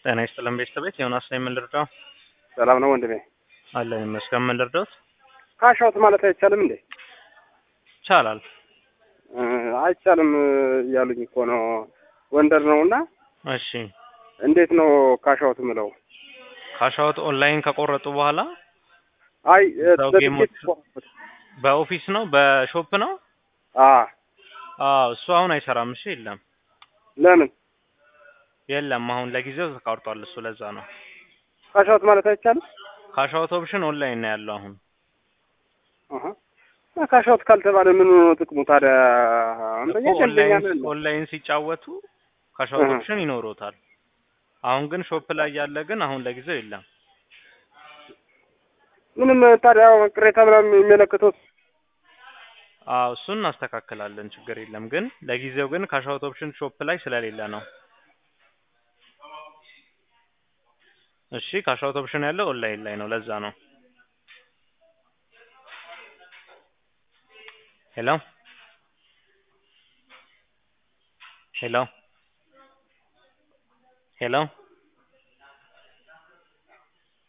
ጤና ይስጥልን ቤተሰቤት ዮናስ ነኝ። ምን ልርዳው? ሰላም ነው ወንድሜ። አለን ይመስገን። ምን ልርዳዎት? ካሻውት ማለት አይቻልም እንዴ? ይቻላል። እ አይቻልም እያሉኝ እኮ ነው። ወንደር ነው እና እሺ እንዴት ነው ካሻውት ምለው? ካሻውት ኦንላይን ከቆረጡ በኋላ አይ እዛው በትኬት ጌሞች- ቆረጥኩት። በኦፊስ ነው በሾፕ ነው? አ አዎ እሱ አሁን አይሰራም። እሺ የለም ለምን የለም አሁን ለጊዜው ተቋርጧል። እሱ ለዛ ነው። ካሻውት ማለት አይቻልም? ካሻውት ኦፕሽን ኦንላይን ነው ያለው አሁን። አሃ እና ካሻውት ካልተባለ ምን ነው ጥቅሙ ታዲያ? አንደኛ እኮ ደንበኛ ኦንላይን ነን። ኦንላይን ሲጫወቱ ካሻውት እህ። ኦፕሽን ይኖሮታል። አሁን ግን ሾፕ ላይ ያለ ግን አሁን ለጊዜው የለም። ምንም ታዲያ ቅሬታ ምናምን የሚመለከተው አዎ እሱን እናስተካክላለን፣ ችግር የለም። ግን ለጊዜው ግን ካሻውት ኦፕሽን ሾፕ ላይ ስለሌለ ነው። እሺ ካሻውት ኦፕሽን ያለው ኦንላይን ላይ ነው፣ ለዛ ነው። ሄሎ ሄሎ ሄሎ